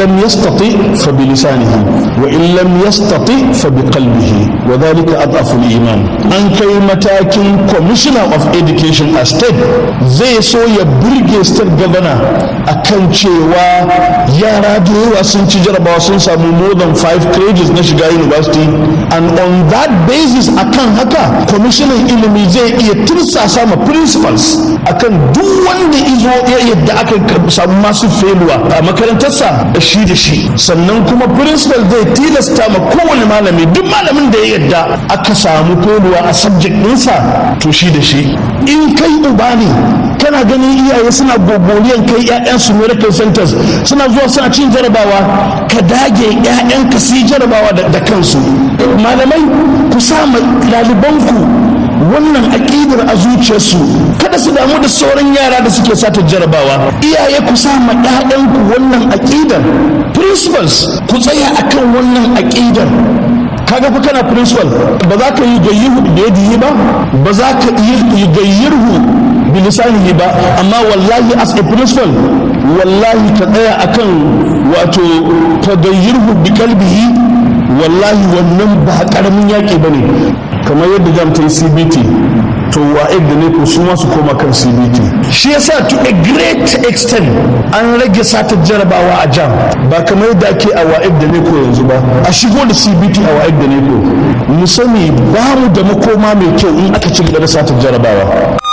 lam yastati fa bi lisanihi wa in lam yastati fa bi qalbihi wa dhalika adhafu al-iman an kai matakin commissioner of education a state zai so ya burge state governor akan cewa yara da yawa sun ci jarabawa sun samu more than five credits na shiga university and on that basis akan haka commissioner ilimi zai iya tursasa ma principals akan duk wanda izo ya yadda aka samu masu feluwa a makarantarsa da shi da shi sannan kuma principal zai tilasta ma kowane malami duk malamin da ya yadda aka samu feluwa a subject ɗinsa to shi da shi in kai uba ne kana ganin iyaye suna gogoriyan kai 'ya'yansu miracle centers suna zuwa suna cin jarabawa ka dage 'ya'yanka su yi jarabawa da kansu malamai ku sa ɗalibanku wannan aƙidar a zuciyarsu kada su damu da sauran yara da suke sata jarabawa iyaye ku sa ma ƴaƴanku wannan aƙidar principals ku tsaya akan wannan aƙidar kaga fa kana principal ba za ka yi gayyihu da yadihi ba ba za ka yi gayyirhu bilisanihi ba amma wallahi as a principal wallahi ka tsaya akan wato ka gayyirhu bi kalbihi wallahi wannan ba karamin yaƙi bane kamar yadda jam ta yi cbt to wa'id da ne ko su su koma kan cbt shi yasa to a great extent an rage satar jarabawa a jam ba kamar yadda ake a wa'id da ne ko yanzu ba a shigo da cbt a wa'id da ne ko mu sani ba mu da makoma mai kyau in aka ci gaba da satar jarabawa